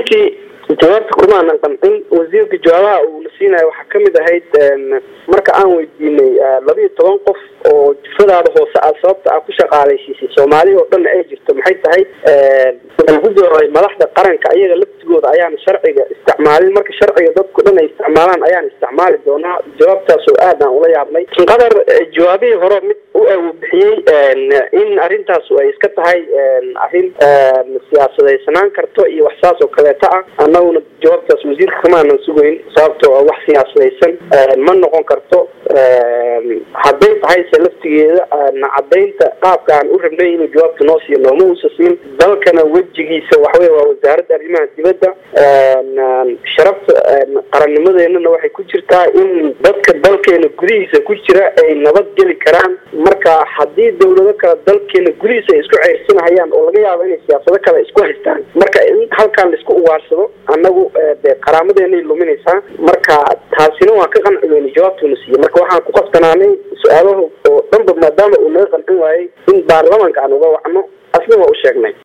runtii jawaabta kumaanan qancin wasiirka jawaabaha uu la siinayo waxaa kamid ahayd marka aan weydiinay laba iyo toban qof oo jufadaada hoose aad sababta a ku shaqaalaysiisay soomaaliya oo dhanna ay jirto maxay tahay lagu jawaabay madaxda qaranka ayaga laftigooda ayaan sharciga isticmaalin marka sharciga dadku dhan ay isticmaalaan ayaan isticmaali doonaa jawaabtaas oo aad aan ula yaabnay qadar jawaabihii hore mid u bixiyey in arrintaas ay iska tahay arrin siyaasadaysanaan karto iyo wax saas oo kaleeta ah annaguna jawaabtaas wasiirka kamaanan sugayn sababtoo wax siyaasadaysan ma noqon karto hadday tahay se laftigeeda cadaynta qaabka aan u rabnay inuu jawaabta noo siiyo nooma uusa siin dalkana wejigiisa waxawey waa wasaaradda arrimaha dibadda sharafta qarannimadeenana waxay ku jirtaa in dadka dalkeena gudihiisa ku jira ay nabad geli karaan marka haddii dawlado kale dalkeena gudihiisa ay isku ceyrsanahayaan oo laga yaabo inay siyaasado kale isku haystaan marka in halkaan laisku ugaarsado annagu dee qaraamadeenay luminaysaa marka taasina waan ka qanci weyne jawaabtuuna siiyey marka waxaan ku qasbanaanay su-aalaha oo dhanba maadaama uu naga qancin waayey in baarlamanka aan uga wacno asna waa u sheegnay